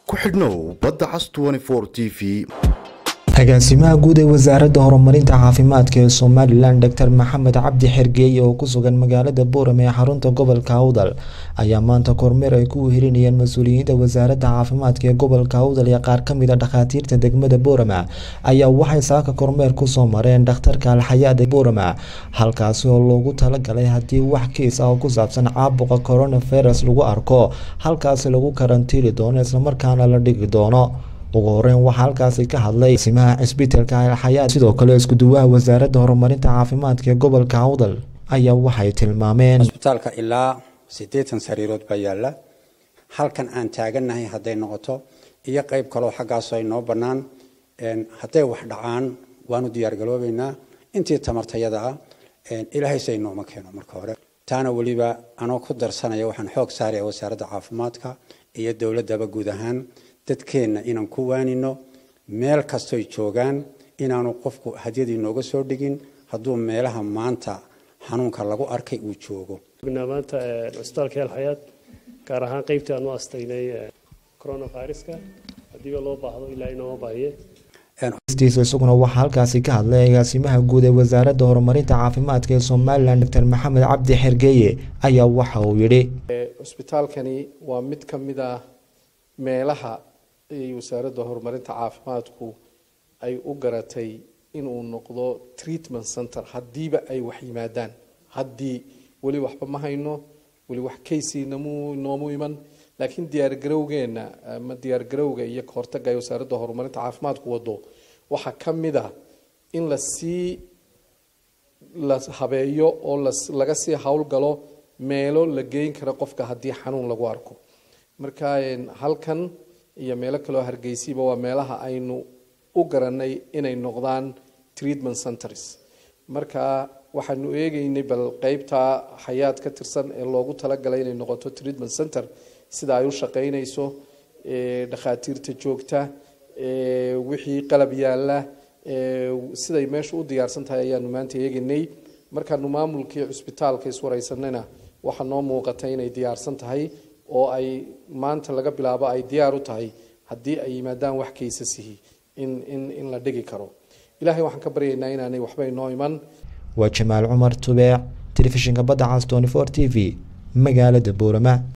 ku xidhnow badda cas t v agaasimaha guud ee wasaaradda horumarinta caafimaadka ee somalilan doctor maxamed cabdi xergeeye oo ku sugan magaalada boorame ee xarunta gobolka awdal ayaa maanta kormeer ay ku wehelinayeen mas-uuliyiinta wasaaradda caafimaadka ee gobolka awdal iyo qaar kamid a dhakhaatiirta degmada boorama ayaa waxay saaka kormeer kusoo mareen dhakhtarka alxayaad ee boorama halkaasi oo loogu talagalay haddii wax kiis ah oo ku saabsan caabuqa coronavirus lagu arko halkaasi lagu karantiili doono islamarkaana la dhigi doono ugu horeyn waxaa halkaasi ka hadlay simaha cisbitaalka alxayaad sidoo kale iskuduwaha wasaaradda horumarinta caafimaadka ee gobolka awdal ayaa waxay tilmaameen isbitaalka ilaa siddeetan sariirood baa yaalla halkan aan taagannahay hadday noqoto iyo qeyb kaloo xaggaasoo ay noo bannaan hadday wax dhacaan waanu diyaargaloobeynaa intii tamartayada ah ilaahay say nooma keeno marka hore taana weliba anoo ku darsanaya waxaan xoog saaraya wasaaradda caafimaadka iyo dowladdaba guud ahaan dadkeenna inaan ku waanino meel kastoy joogaan inaanu qofku hadyadii nooga soo dhigin hadduu meelaha maanta xanuunka lagu arkay uu joogo maanta cisbitaalka alxayaad gaar ahaan qeybtii aan u astaynay coronaviruska haddiiba loo baahdo ilaa inooma baahiye stiisa isaguna waxaa halkaasi ka hadlay agaasimaha guud ee wasaaradda horumarinta caafimaadka ee somalilan doctor maxamed cabdi xergeeye ayaa waxa uu yidhi cisbitaalkani waa mid ka mid ah meelaha ay wasaaradda horumarinta caafimaadku ay u garatay inuu noqdo treatment center haddiiba ay wax yimaadaan haddii weli waxba ma hayno weli wax kaysii namu noomu iman laakiin diyaargarowgeenna ama diyaargarowga iyo kahortaga ay wasaaradda horumarinta caafimaadku wado waxaa ka mid a in lasii la habeeyo oo laga sii howlgalo meelo la geyn karo qofka haddii xanuun lagu arko marka halkan iyo meelo kaleo hargeysiba waa meelaha aynu u garanay inay noqdaan treatment centers marka waxaanu eegeynay bal qeybta xayaad ka tirsan ee loogu talagalay inay noqoto treatment center sida ay u shaqeynayso dhakhaatiirta joogta wixii qalab yaalla siday meesha u diyaarsan tahay ayaanu maanta eegeynay markaanu maamulkii cusbitaalka iswareysanayna waxaa noo muuqatay inay diyaarsan tahay oo ay maanta laga bilaabo ay diyaar u tahay haddii ay yimaadaan wax kaysasihi in in in la dhigi karo ilaahay waxaan ka baryaynaa inaanay waxba inoo iman waa jamaal cumar tubeec telefishinka badda cas tony for t v magaalada boorama